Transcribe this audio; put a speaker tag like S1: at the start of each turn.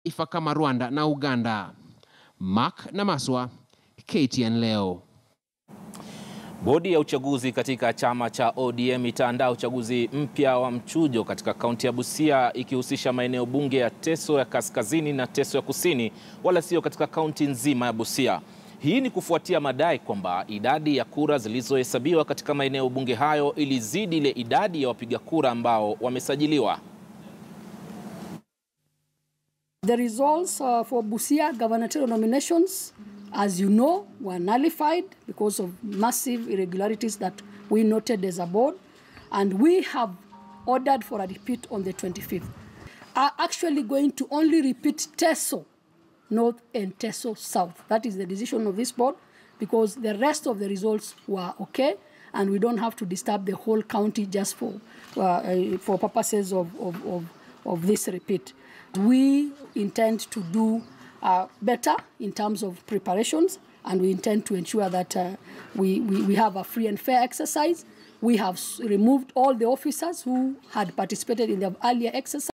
S1: mataifa kama Rwanda na Uganda. Mark Namaswa, KTN leo.
S2: Bodi ya uchaguzi katika chama cha ODM itaandaa uchaguzi mpya wa mchujo katika kaunti ya Busia ikihusisha maeneo bunge ya Teso ya kaskazini na Teso ya kusini, wala sio katika kaunti nzima ya Busia. Hii ni kufuatia madai kwamba idadi ya kura zilizohesabiwa katika maeneo bunge hayo ilizidi ile idadi ya wapiga kura ambao wamesajiliwa.
S3: The results uh, for Busia gubernatorial nominations, as you know, were nullified because of massive irregularities that we noted as a board, and we have ordered for a repeat on the 25th. Are actually going to only repeat Teso North and Teso South. That is the decision of this board because the rest of the results were okay, and we don't have to disturb the whole county just for uh, for purposes of, of, of, of this repeat. We intend to do uh, better in terms of preparations, and we intend to ensure that uh, we, we, we have a free and fair exercise. We have removed all the officers who had participated in the earlier exercise.